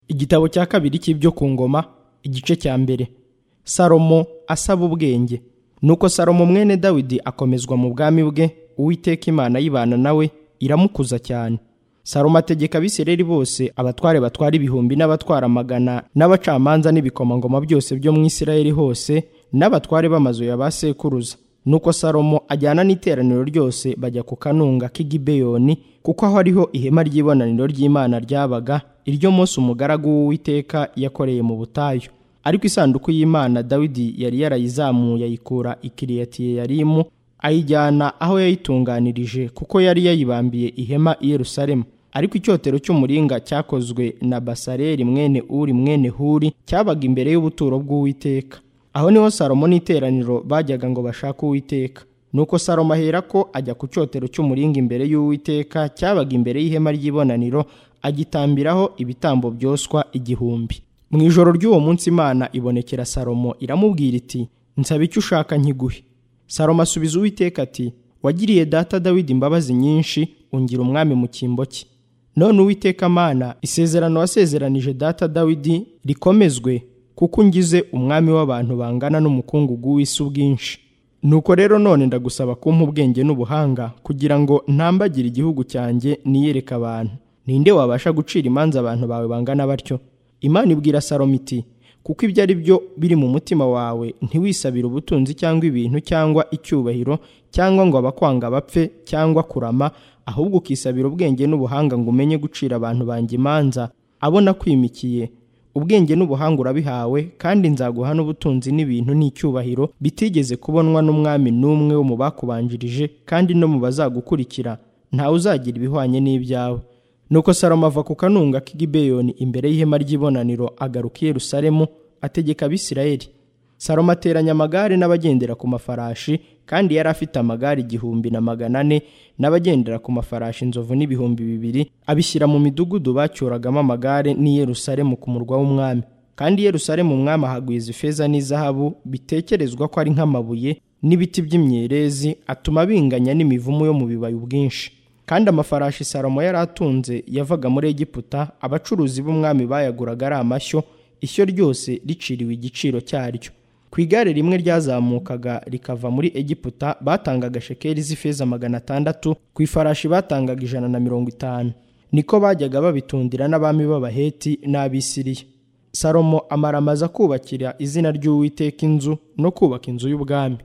igitabo cya kabiri cy'ibyo ku ngoma igice cya mbere salomo asaba ubwenge nuko salomo mwene dawidi akomezwa mu bwami bwe uwiteka imana y'ibana nawe iramukuza cyane salomo ategeka abisirayeli bose abatware batwara ibihumbi n'abatwara amagana n'abacamanza n'ibikomangoma byose byo mu isirayeli hose n'abatware b'amazu ya ba sekuruza nuko salomo ajyana n'iteraniro ryose bajya ku kanunga k'igibeyoni kuko aho ariho ihema ry'ibonaniro ry'imana ryabaga iryo munsi umugaragu w'uwiteka yakoreye mu butayu ariko isanduku y'imana dawidi yari yarayizamuye ayikura ikiriyatiyeyarimu ayijyana aho yayitunganirije kuko yari yayibambiye ihema i yerusalemu ariko icyotero cy'umuringa cyakozwe na basareri mwene uri mwene huri cyabaga imbere y'ubuturo bw'uwiteka aho niho salomo n'iteraniro bajyaga ngo bashake uwiteka nuko salomo ahera ko ajya ku cyotero cy'umuringa imbere y'uwiteka cyabaga imbere y'ihema ry'ibonaniro agitambiraho ibitambo byoswa igihumbi mu ijoro ry'uwo munsi imana ibonekera salomo iramubwira iti nsaba icyo ushaka nkiguhe salomo asubiza uwiteka ati wagiriye data dawidi imbabazi nyinshi ungira umwami mu cyimbo cye none uwiteka mana isezerano wasezeranije data dawidi rikomezwe kuko ungize umwami w'abantu bangana n'umukungugu w'isi ubwinshi nuko rero none ndagusaba kumpa ubwenge n'ubuhanga kugira ngo ntambagire igihugu cyanjye niyereke abantu ninde wabasha gucira imanza abantu bawe bangana batyo imana ibwira salomo iti kuko ibyo ari byo biri mu mutima wawe ntiwisabire ubutunzi cyangwa ibintu cyangwa icyubahiro cyangwa ngo abakwanga bapfe cyangwa kurama ahubwo ukisabira ubwenge n'ubuhanga ngo umenye gucira abantu banjye imanza abona kwimikiye ubwenge n'ubuhanga urabihawe kandi nzaguha n'ubutunzi n'ibintu n'icyubahiro bitigeze kubonwa n'umwami n'umwe wo mu bakubanjirije kandi no mu bazagukurikira ntawe uzagira ibihwanye n'ibyawe nuko salomo ava ku kanunga k'igibeyoni imbere y'ihema ry'ibonaniro agaruka i yerusalemu ategeka abisirayeli salomo ateranya amagare n'abagendera ku mafarashi kandi yari afite amagare igihumbi na magana ane n'abagendera ku mafarashi inzovu n'ibihumbi bibiri abishyira mu midugudu bacyuragamo amagare n'i Yerusalemu ku murwa w'umwami kandi Yerusalemu umwami ahagwiza ifeza n'izahabu bitekerezwa ko ari nk'amabuye n'ibiti by'imyerezi atuma binganya n'imivumu yo mu bibaya ubwinshi kandi amafarashi salomo yari atunze yavaga muri egiputa abacuruzi b'umwami bayaguraga ari amashyo ishyo ryose riciriwe igiciro cyaryo ku igare rimwe ryazamukaga rikava muri egiputa batangaga shekeli z'ifeza magana atandatu ku ifarashi batangaga ijana na mirongo itanu niko bajyaga babitundira n'abami b'abaheti n'abisiriya salomo amaramaza kubakira izina ry'uwiteka inzu no kubaka inzu y'ubwami